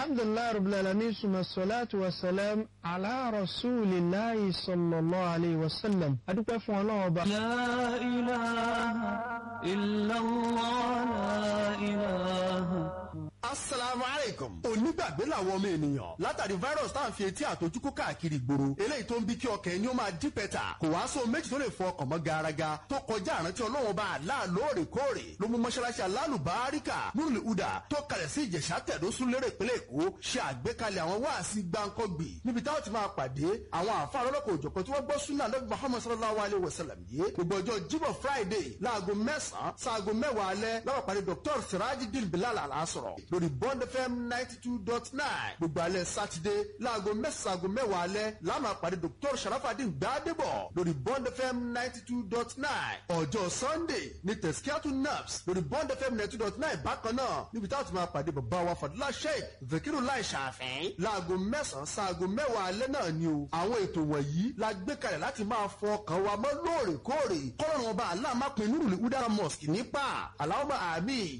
alhamdulilayi rabbil alamin suma salatu wa salam ala rasulillahi sallallahu alayhi wa sallam adúpẹ́ fún ọlọ́run ọba. لا إله إلا الله لا إله asalaamu aleykum. onígbàgbé làwọn ọmọ ènìyàn látàrí virus tá à ń fi etí àtọjúkú káàkiri ìgboro eléyìí tó ń bí kí ọkàn ẹni ó máa dí pẹ́tà kò wá sóhun méjì tó lè fọ ọkàn mọ́ garaga tó kọjá àrántí ọlọ́run bá àlá lóòrèkóòrè ló mú mọ́ṣáláṣí alálùbáríkà nurul huda tó kalẹ̀ sí ìjẹ̀ṣà tẹ̀dọ́sùn lérè ìpínlẹ̀ èkó ṣe àgbékalẹ̀ àwọn wáàsí gbáǹkọ́gbì níbi táwọn ti máa pàdé àwọn àfa lọ́lọ́kọ̀ òjọ̀kan tí wọ́n gbọ́ súnà lọ́bí muhammad sallallahu alayhi wa sallam yìí gbogbo ọjọ́ jíbọ̀ friday láago mẹ́sàn-án sáago mẹ́wàá alẹ́ lọ́wọ́ pàdé dr sirajidil bilal alasọ̀rọ̀ lórí bond fm ninety two dot nine gbogbo alẹ́ sátidé láago mẹ́sàn-án aago mẹ́wàá alẹ́ láàmà pàdé dr sharafadin gbadebo lórí bond fm ninety two dot nine ọjọ́ sunday ní tẹ̀síkíátù naps lórí bond fm ninety two dot nine bákan náà níbi táwọn ti máa pàdé bàbá wa fadúlá sheik zakiru lai ṣàfẹ́ láago mẹ́sàn-án sáago mẹ́wàá alẹ́ náà ni o àwọn ètò wọ̀nyí la gbé kalẹ̀ láti máa fọ ọkàn wa mọ́ lóòrèkóòrè kọ́lọ́run ọba aláàmápin nurul udara mosque nípa aláwọ̀ àmì